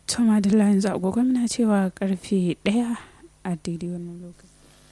to madalla yanzu agogo muna cewa karfe ɗaya a daidai wannan lokaci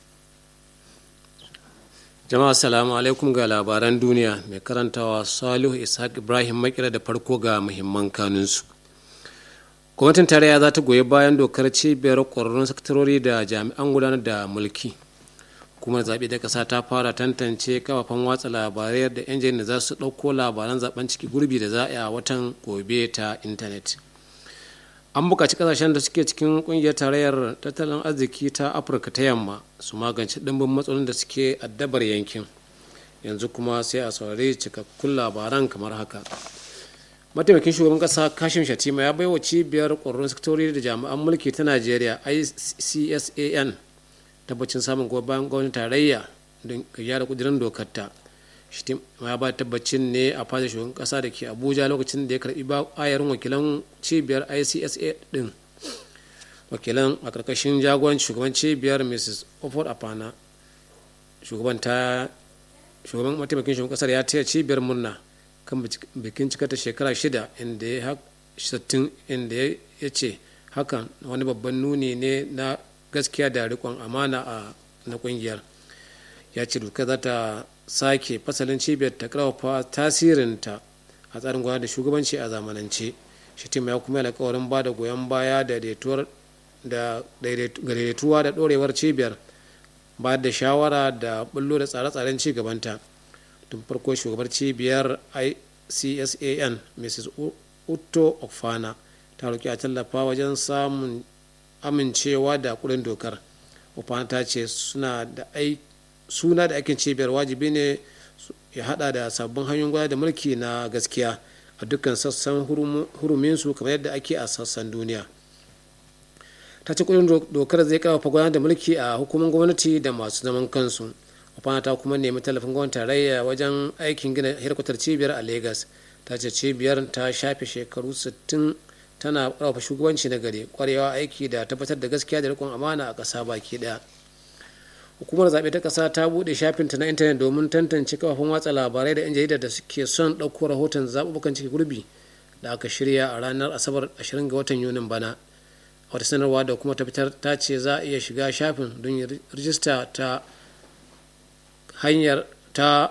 jama'a salamu alaikum ga labaran duniya mai karantawa salihu ishaq ibrahim makira da farko ga muhimman kanunsu gwamnatin tarayya za ta goyi bayan dokar cibiyar ƙwararrun sakatarori da jami'an gudanar da mulki hukumar zaɓe da ƙasa ta fara tantance kafafen watsa labarai da 'yan jarida za su ɗauko labaran zaben ciki gurbi da za a yi a watan gobe ta intanet an buƙaci ƙasashen da suke cikin ƙungiyar tarayyar tattalin arziki ta afirka ta yamma su magance ɗimbin matsalolin da suke addabar yankin yanzu kuma sai a saurari cikakkun labaran kamar haka mataimakin shugaban ƙasa kashim shatima ya baiwa cibiyar ƙwararrun sektori da jami'an mulki ta najeriya icsan tabbacin samun goyon bayan gwamnatin tarayya don gyara kudirin dokar ta ya ba tabbacin ne a fadar shugaban kasa da ke abuja lokacin da ya karbi ayarin wakilan cibiyar icsa din wakilan a karkashin jagoran shugaban cibiyar mrs oford apana shugaban ta shugaban mataimakin shugaban kasar ya taya cibiyar murna kan bikin cika ta shekara shida inda ya inda ya ce hakan wani babban nuni ne na gaskiya da rikon amana a na kungiyar ya ce duka za ta sake fasalin cibiyar ta karfafa tasirinta a tsarin gwamnati da shugabanci a zamanance shitima ya kuma alkawarin ba da goyon baya da daidaituwa da dorewar cibiyar ba da shawara da bullo da tsare-tsaren ci gabanta tun farko shugabar cibiyar icsan mrs utto okfana ta roƙi a tallafa wajen samun amincewa da kudin dokar ofana ta ce suna da suna da aikin cibiyar wajibi ne ya hada da sabbin hanyoyin gwada da mulki na gaskiya a dukkan sassan huruminsu kamar yadda ake a sassan duniya ta ce kudin dokar zai karfafa gudanar da mulki a hukumar gwamnati da masu zaman kansu ofana ta kuma nemi tallafin gwamnati tarayya wajen aikin gina hirkutar cibiyar a lagos ta ce cibiyar ta shafe shekaru 60 tana ƙarfafa shugabanci na gari kwarewa aiki da tabbatar da gaskiya da rikon amana a ƙasa baki ɗaya hukumar zaɓe ta ƙasa ta buɗe shafinta na intanet domin tantance kafafen watsa labarai da 'yan jarida da suke son ɗauko rahoton zaɓuɓɓukan ciki gurbi da aka shirya a ranar asabar 20 ga watan yunin bana wata sanarwa da kuma ta fitar ta ce za a iya shiga shafin don rijista ta hanyar ta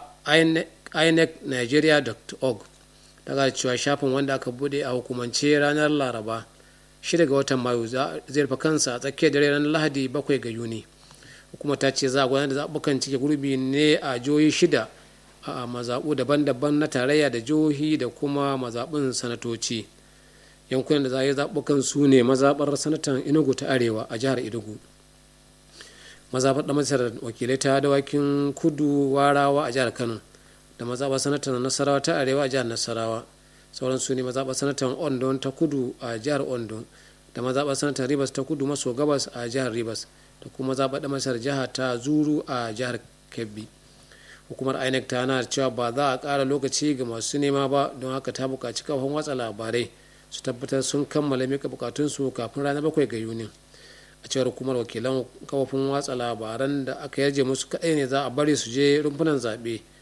inecnigeria.org daga cewa shafin wanda aka bude a hukumance ranar laraba 6 ga watan mayu zai rufe kansa a tsakiyar dare ranar lahadi 7 ga yuni hukuma ta ce za a gudanar da zaɓukan cike gurbi ne a jihohi shida a mazaɓu daban-daban na tarayya da jihohi da kuma mazaɓin sanatoci yankunan da za a yi zaɓukan su ne mazaɓar sanatan enugu ta arewa a jihar enugu mazaɓar ɗan wakilai ta dawakin kudu warawa a jihar kano da mazaɓar sanatan nasarawa ta arewa a jihar nasarawa sauran su ne mazaɓar sanatan ondo ta kudu a jihar ondo da mazaɓar sanatan ribas ta kudu maso gabas a jihar ribas da kuma mazaɓar da masar jiha ta zuru a jihar kebbi hukumar inec ta na cewa ba za a ƙara lokaci ga masu nema ba don haka ta buƙaci kafin watsa labarai su tabbatar sun kammala mika bukatunsu kafin ranar bakwai ga yuni a cewar hukumar wakilan kafofin watsa labaran da aka yarje musu kaɗai ne za a bari su je rumfunan zaɓe